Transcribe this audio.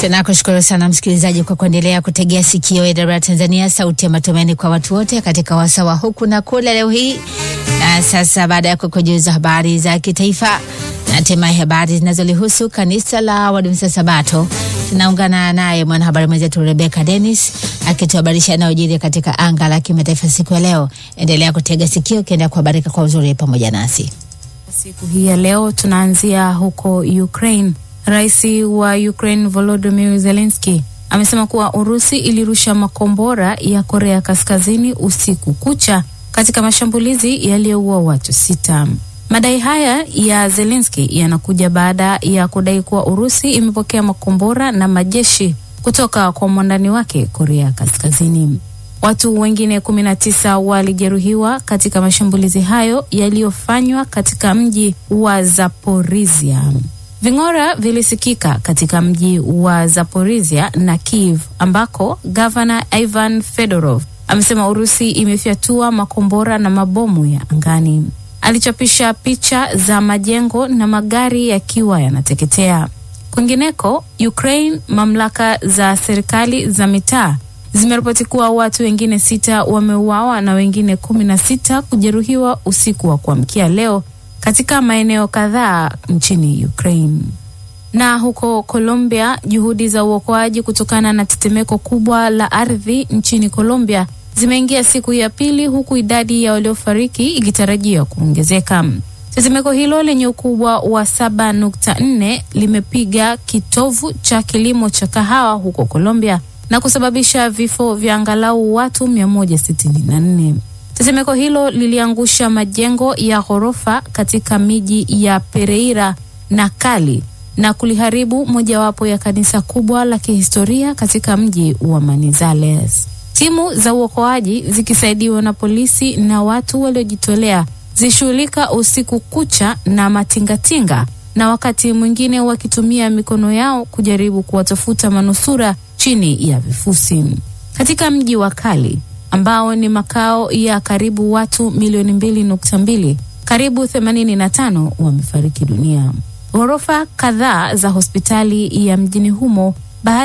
Tunakushukuru sana msikilizaji kwa kuendelea kutegea sikio AWR Tanzania, sauti ya matumaini kwa watu wote katika wasawa huku na kule leo hii. Na sasa baada ya kukujuza habari za kitaifa na hatimaye habari zinazolihusu kanisa la Waadventista Sabato, tunaungana naye mwanahabari mwenzetu Rebecca Dennis akituhabarisha yanayojiri katika anga la kimataifa siku ya leo. Endelea kutega sikio ukiendelea kuhabarika kwa uzuri pamoja nasi. Siku hii ya leo tunaanzia huko Ukraine. Rais wa Ukraine Volodymyr Zelensky amesema kuwa Urusi ilirusha makombora ya Korea Kaskazini usiku kucha katika mashambulizi yaliyoua watu sita. Madai haya ya Zelensky yanakuja baada ya kudai kuwa Urusi imepokea makombora na majeshi kutoka kwa mwandani wake Korea Kaskazini. Watu wengine 19 walijeruhiwa katika mashambulizi hayo yaliyofanywa katika mji wa Zaporizhia. Ving'ora vilisikika katika mji wa Zaporizhia na Kiev ambako gavana Ivan Fedorov amesema Urusi imefyatua makombora na mabomu ya angani. Alichapisha picha za majengo na magari yakiwa yanateketea. Kwingineko Ukraine, mamlaka za serikali za mitaa zimeripoti kuwa watu wengine sita wameuawa na wengine kumi na sita kujeruhiwa usiku wa kuamkia leo katika maeneo kadhaa nchini Ukraine. Na huko Colombia, juhudi za uokoaji kutokana na tetemeko kubwa la ardhi nchini Colombia zimeingia siku ya pili huku idadi ya waliofariki ikitarajiwa kuongezeka. Tetemeko hilo lenye ukubwa wa 7.4 limepiga kitovu cha kilimo cha kahawa huko Colombia na kusababisha vifo vya angalau watu 164. Tetemeko hilo liliangusha majengo ya ghorofa katika miji ya Pereira na Cali na kuliharibu mojawapo ya kanisa kubwa la kihistoria katika mji wa Manizales. Timu za uokoaji zikisaidiwa na polisi na watu waliojitolea zishughulika usiku kucha na matingatinga na wakati mwingine wakitumia mikono yao kujaribu kuwatafuta manusura chini ya vifusi. Katika mji wa Cali ambao ni makao ya karibu watu milioni mbili nukta mbili, karibu 85 wamefariki dunia. Ghorofa kadhaa za hospitali ya mjini humo